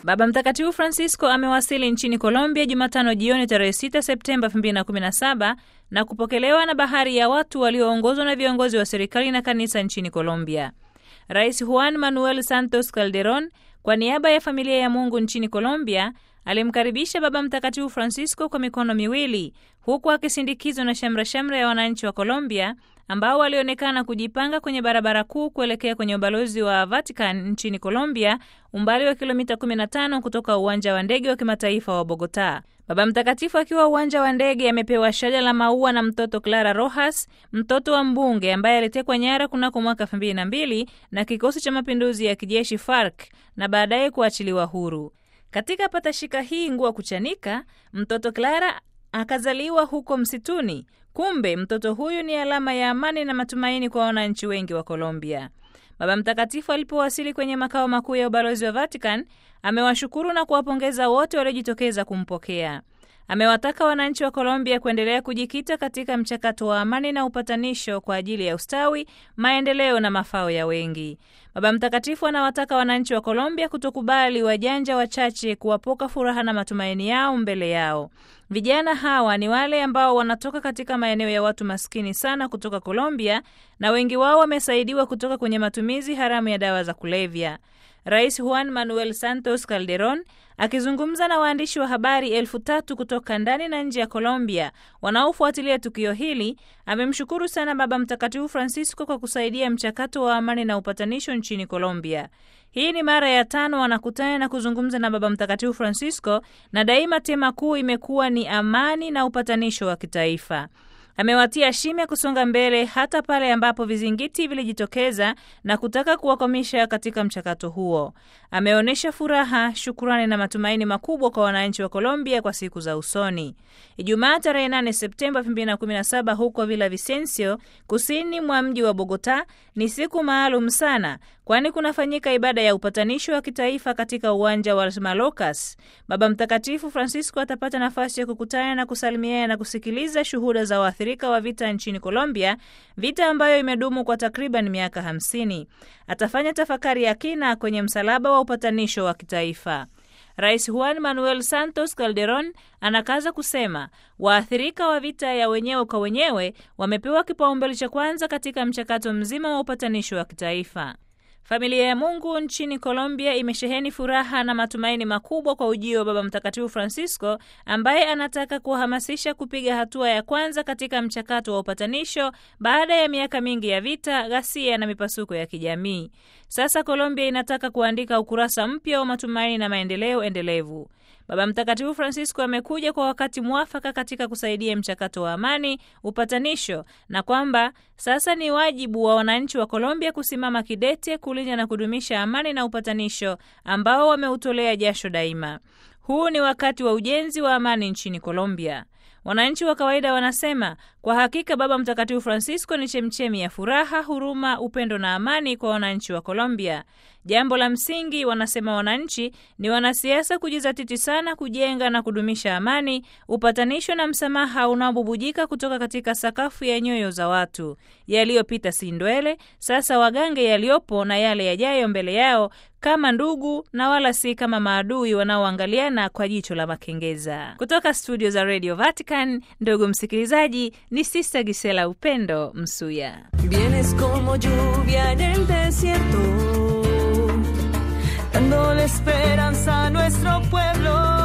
Baba Mtakatifu Francisco amewasili nchini Colombia Jumatano jioni tarehe 6 Septemba 2017 na kupokelewa na bahari ya watu walioongozwa na viongozi wa serikali na kanisa nchini Colombia. Rais Juan Manuel Santos Calderon kwa niaba ya familia ya Mungu nchini Colombia alimkaribisha Baba Mtakatifu Francisco kwa mikono miwili huku akisindikizwa na shamra-shamra ya wananchi wa Colombia ambao walionekana kujipanga kwenye barabara kuu kuelekea kwenye ubalozi wa Vatican nchini Colombia, umbali wa kilomita 15 kutoka uwanja wa ndege wa kimataifa wa Bogota. Baba Mtakatifu akiwa uwanja wa ndege amepewa shada la maua na mtoto Clara Rojas, mtoto wa mbunge ambaye alitekwa nyara kunako mwaka 2002 na kikosi cha mapinduzi ya kijeshi FARC na baadaye kuachiliwa huru. Katika patashika hii nguo kuchanika, mtoto Clara akazaliwa huko msituni. Kumbe mtoto huyu ni alama ya amani na matumaini kwa wananchi wengi wa Colombia. Baba Mtakatifu alipowasili kwenye makao makuu ya ubalozi wa Vatican, amewashukuru na kuwapongeza wote waliojitokeza kumpokea. Amewataka wananchi wa Colombia kuendelea kujikita katika mchakato wa amani na upatanisho kwa ajili ya ustawi, maendeleo na mafao ya wengi. Baba Mtakatifu anawataka wananchi wa Colombia kutokubali wajanja wachache kuwapoka furaha na matumaini yao mbele yao. Vijana hawa ni wale ambao wanatoka katika maeneo ya watu maskini sana kutoka Colombia, na wengi wao wamesaidiwa kutoka kwenye matumizi haramu ya dawa za kulevya. Rais Juan Manuel Santos Calderon akizungumza na waandishi wa habari elfu tatu kutoka ndani na nje ya Colombia wanaofuatilia tukio hili, amemshukuru sana Baba Mtakatifu Francisco kwa kusaidia mchakato wa amani na upatanisho nchini Colombia. Hii ni mara ya tano wanakutana na kuzungumza na Baba Mtakatifu Francisco, na daima tema kuu imekuwa ni amani na upatanisho wa kitaifa. Amewatia shime kusonga mbele hata pale ambapo vizingiti vilijitokeza na kutaka kuwakwamisha katika mchakato huo. Ameonyesha furaha, shukurani na matumaini makubwa kwa wananchi wa Colombia kwa siku za usoni. Ijumaa tarehe 8 Septemba 2017 huko Villa Vicencio, kusini mwa mji wa Bogota, ni siku maalum sana kwani kunafanyika ibada ya upatanisho wa kitaifa katika uwanja wa Malocas. Baba Mtakatifu Francisco atapata nafasi ya kukutana na kusalimiana na kusikiliza shuhuda za waathirika wa vita nchini Colombia, vita ambayo imedumu kwa takriban miaka hamsini. Atafanya tafakari ya kina kwenye msalaba wa upatanisho wa kitaifa. Rais Juan Manuel Santos Calderon anakaza kusema waathirika wa vita ya wenyewe kwa wenyewe wamepewa kipaumbele cha kwanza katika mchakato mzima wa upatanisho wa kitaifa. Familia ya Mungu nchini Colombia imesheheni furaha na matumaini makubwa kwa ujio wa Baba Mtakatifu Francisco ambaye anataka kuwahamasisha kupiga hatua ya kwanza katika mchakato wa upatanisho baada ya miaka mingi ya vita, ghasia na mipasuko ya kijamii. Sasa Colombia inataka kuandika ukurasa mpya wa matumaini na maendeleo endelevu. Baba Mtakatifu Francisco amekuja kwa wakati mwafaka katika kusaidia mchakato wa amani, upatanisho, na kwamba sasa ni wajibu wa wananchi wa Colombia kusimama kidete kulinda na kudumisha amani na upatanisho ambao wameutolea jasho daima. Huu ni wakati wa ujenzi wa amani nchini Colombia. Wananchi wa kawaida wanasema kwa hakika Baba Mtakatifu Francisco ni chemchemi ya furaha, huruma, upendo na amani kwa wananchi wa Colombia. Jambo la msingi, wanasema wananchi, ni wanasiasa kujizatiti sana kujenga na kudumisha amani, upatanisho na msamaha unaobubujika kutoka katika sakafu ya nyoyo za watu. Yaliyopita si ndwele, sasa wagange yaliyopo na yale yajayo mbele yao kama ndugu na wala si kama maadui wanaoangaliana kwa jicho la makengeza. Kutoka studio za Radio Vatican, ndugu msikilizaji, ni Sista Gisela Upendo Msuya. Vienes como lluvia en el desierto, dándole esperanza a nuestro pueblo.